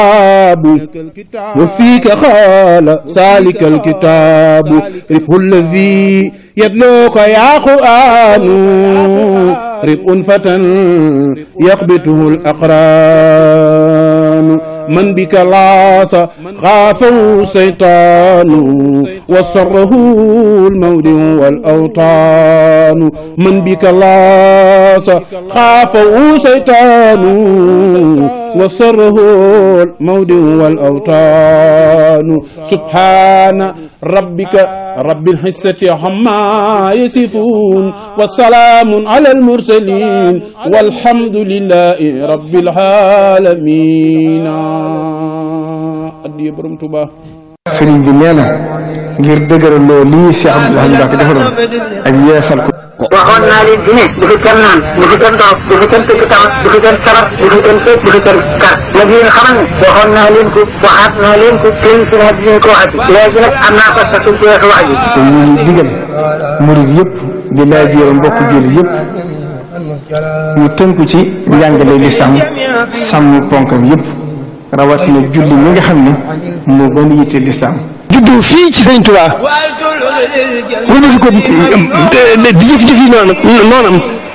وفيك خال سالك الكتاب ربه الذي يدلوك يا قرآن ربء فتى يقبته الأقران من بك لاص خافه الشيطان وسره الموت والأوطان من بك لاص خافه الشيطان وسره الموت والأوطان سبحان ربك رب الحسة عما يصفون وسلام على المرسلين والحمد لله رب العالمين addiya borom Tuuba sëriñ bi nee na ngir dëgëral loo lii Cheikh Abdoulaye Mbacke defaroon ak yeesal ko waxoon naa leen fi ne bu fi kenn naan bu fi kenn toog bu fi kenn tëgg tama bu fi kenn sabar bu fi kenn tëj bu fi kenn kar nag yéen xamal ne waxoon naa leen ko waxaat naa leen ko sëriñ si naa dinañ ko waxati léegi nag am naa ko sax ci weesu wax ji te ñu ngi digal murid yëpp di laaj yore mbokk jullit yëpp ñu tënku ci njàngale lislaam sàmm ponkam yëpp rawatina julli mi nga xam ne moo gën a yitte lislaam juddu fii ci Sëriñ Tuubaa wëlbati ko di jëf jëf yi noonu noonam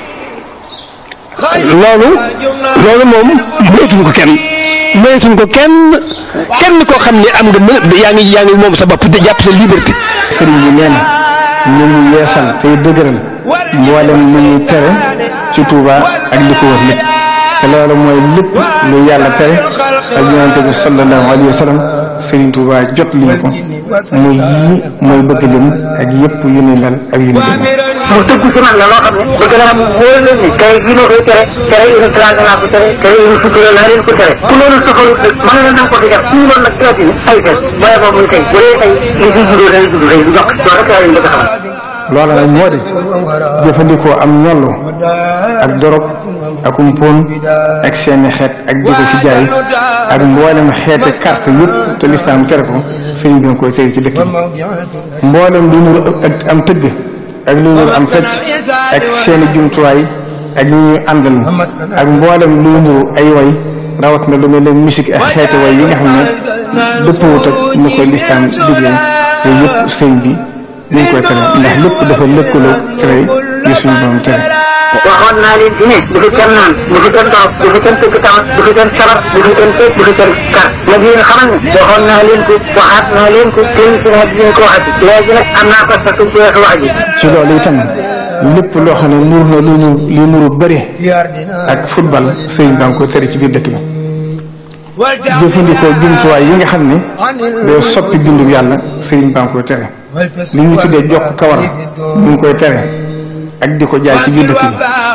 loolu loolu moom moytuñ ko kenn moytuñ ko kenn kenn koo xam ne am nga mën yaa ngi yaa ngi moom sa bopp di jàpp sa liberté sëriñ bi nee na ñu ngi yeesal tey dëgëral mboolem lu ñuy tere ci Tuubaa ak li ko wër lépp te loolu mooy lépp lu yàlla tere ak yonente bi sallallahu alayhi wa sallam Sëriñ Tuubaa jot liñu ko muy yii mooy bëgg lim ak yëpp yu ni mel ak yu ni mel mu tëggu ci man la loo xam ne bëgg naa mu wóor leen ni tere gi ma koy tere tere une trente naa ko tere tere une sutura naa leen ko tere ku loolu soxalu mën na nanga ko fi def su loolu nag teeti ni ay fen booye boobu muy tey bu dee tey li fi juddoo day judd day du dox loolu rek laa leen bëgg a xamal loola nag moo di jëfandikoo am ñollu ak dorog ak umpon ak seeni xeet ak di ko fi jaay ak mboolem xeete carte yëpp te lislaam tere ko sëriñ bi nga koy tere ci dëkk bi mboolem lu nuru ak am tëgg ak lu nuru am fecc ak seeni jumtuwaay ak ñu ñuy àndal ak mboolem lu nuru ay way rawat na lu mel ne musique ak xeete way yi nga xam ne dëppawut ak ni koy lislaam digle yooyu yëpp sëriñ bi ñu ngi koy tere ndax lépp dafa lëkkaloo tere yi suñu doon tere waxoon naa leen fi ne bu fi kenn naan bu fi kenn toog bu fi kenn tëgg tama bu fi kenn sabar bu fi kenn tëj bu fi kenn kar nag yéen xamal ne waxoon naa leen ko waxaat naa leen ko sëriñ si naa dinañ ko waxati léegi nag am naa ko sax ci weesu wax ji ci loolu itam lépp loo xam ne nur na lu nu li nuru bëri ak football sëriñ baa ngi koy tere ci biir dëkk bi jëfandikoo jumtuwaay yi nga xam ne doo soppi bindub yàlla sëriñ baa ngi koy tere li ñu tuddee jokk kawar ñu ngi koy tere ak di ko jaay ci biir dëkk bi